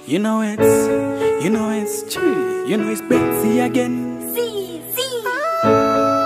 You know it's, you know it's true. You know it's Betsy again. See, see.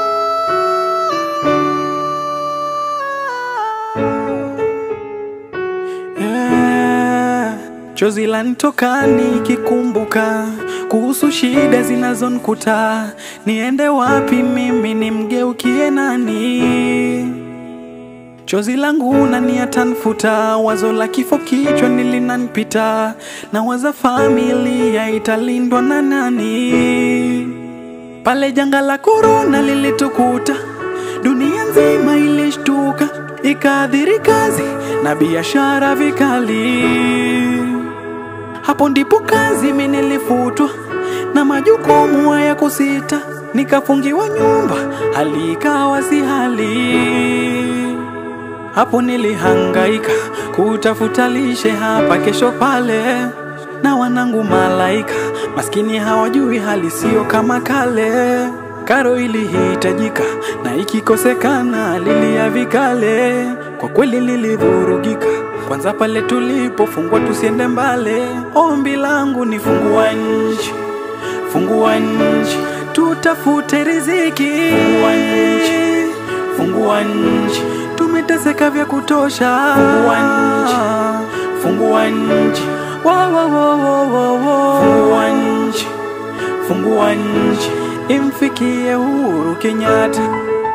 Yeah. Chozi lanitoka nikikumbuka kuhusu shida zinazonikuta, niende wapi mimi nimgeukie nani? Chozi langu nani atanfuta, wazo la kifo kichwa nilinanipita, na waza familia italindwa na nani? Pale janga la korona lilitukuta, dunia nzima ilishtuka, ikaadhiri kazi na biashara vikali. Hapo ndipo kazi mimi nilifutwa na majukumu haya kusita, nikafungiwa nyumba, hali ikawa si hali. Hapo nilihangaika kutafuta lishe hapa kesho pale, na wanangu malaika maskini hawajui hali sio kama kale. Karo ilihitajika na ikikosekana lilia vikale, kwa kweli lilivurugika. Kwanza pale tulipofungwa tusiende mbale, ombi langu ni fungua nchi, fungua nchi, tutafute riziki, fungua nchi, fungua nchi, tumeteseka vya kutosha, fungua nchi, fungua nchi, wa wa wa wa wa wa, fungua nchi, fungua nchi, imfikie Uhuru Kenyatta.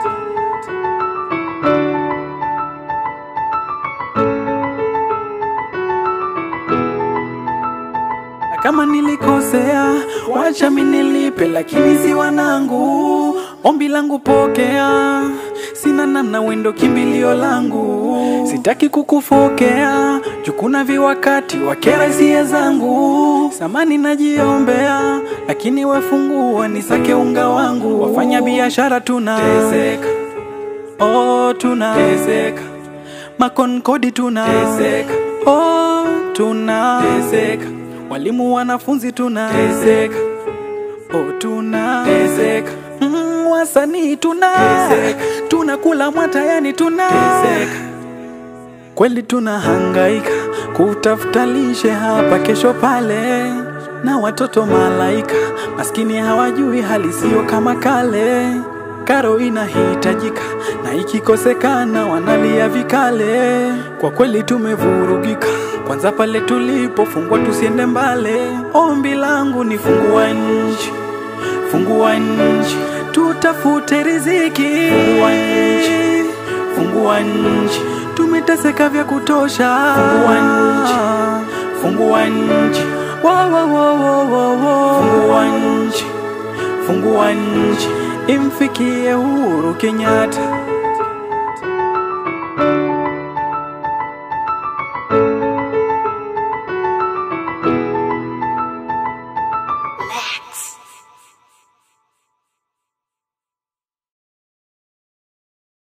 Na kama nilikosea, wacha mimi nilipe, lakini si wanangu. Ombi langu pokea, sina namna, wendo kimbilio langu. Sitaki kukufokea, jukuna viwakati wakera hisia zangu. Samani najiombea, lakini wefungua nisake unga wangu. Wafanya biashara tunateseka, oh tunateseka, makonkodi tunateseka, oh tunateseka, walimu wanafunzi tunateseka, oh tunateseka, mm, wasanii tuna tunakula mwata, yani tunateseka kweli tunahangaika kutafuta lishe hapa kesho pale, na watoto malaika maskini hawajui hali sio kama kale. Karo inahitajika na ikikosekana wanalia vikale. Kwa kweli tumevurugika, kwanza pale tulipofungwa tusiende mbale. Ombi langu ni fungua nchi, fungua nchi, tutafute riziki, fungua nchi, fungua nchi, tumeteseka vya kutosha, fungua nchi, fungua nchi, wa wa wa wa wa wa, fungua nchi, fungua nchi, imfikie Uhuru Kenyatta. Max.